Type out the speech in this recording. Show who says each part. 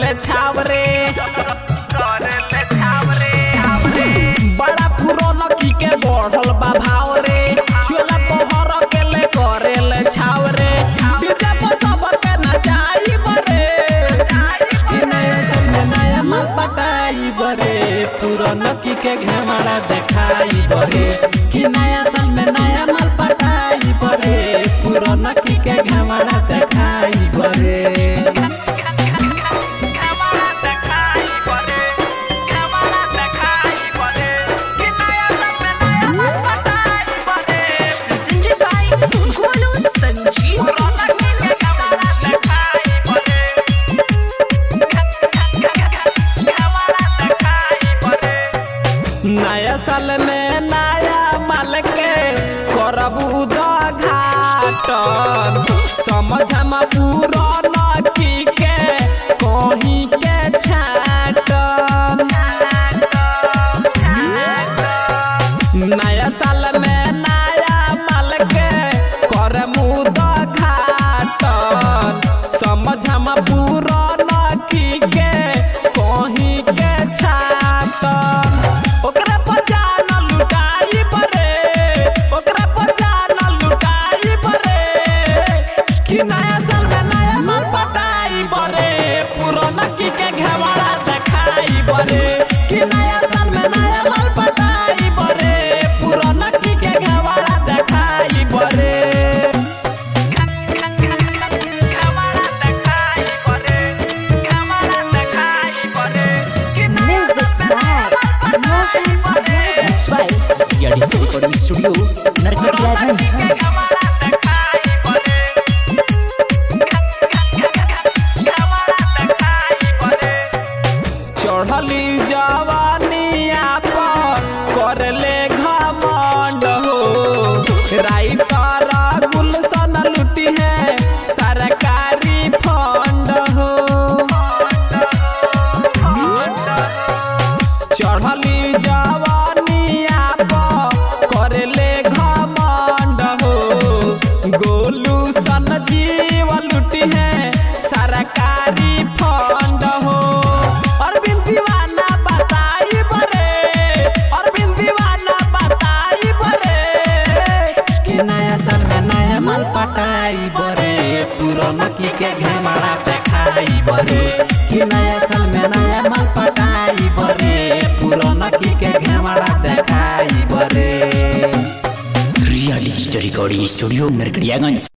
Speaker 1: ले छावरे बड़ा पुराना की के बढ़ल बा भाव रे चोला पहर के ले करे ले छावरे डीजे पर सब के नचाई बरे कि नया साल में नया माल पटाई बरे पुराना की के घेमाड़ा देखाई बरे कि नया साल में नया माल पटाई बरे पुराना की के घेमाड़ा देखाई बरे
Speaker 2: presented by Golu Sanjeev.
Speaker 1: नया साल में नया माल के करब उद्घाटन समझम पुराना की के कहीं के छाटन नया साल में नया माल के करम उद्घाटन समझम पुराना की के कहीं के छाटन ओकरा पर जान लुटाई बरे ओकरा पर जान लुटाई बरे कि नया साल में नया माल पटाई बरे पुराना की के घेवाड़ा देखाई बरे कि नया साल में नया माल पटाई बरे पुराना की के घेवाड़ा देखाई बरे
Speaker 2: Music by Mohan Yadav.
Speaker 3: Mixed by Yadi Recording Studio, Narkatiya
Speaker 1: चढ़ली जवानिया पर करले घमंड हो राइटर गुलशन लुटी है सरकारी फंड हो चढ़ली जवानिया पर करले घमंड हो गोलू सन जीव लुटी है सरकारी फंड हो अरविंद दीवाना बताई बरे अरविंद दीवाना बताई बरे कि नया साल में नया माल पटाई बरे पुराना की के घेमाड़ा देखाई बरे कि नया साल में नया माल पटाई बरे पुराना की के घेमाड़ा देखाई बरे
Speaker 3: Real Digital Recording Studio, Narkatiya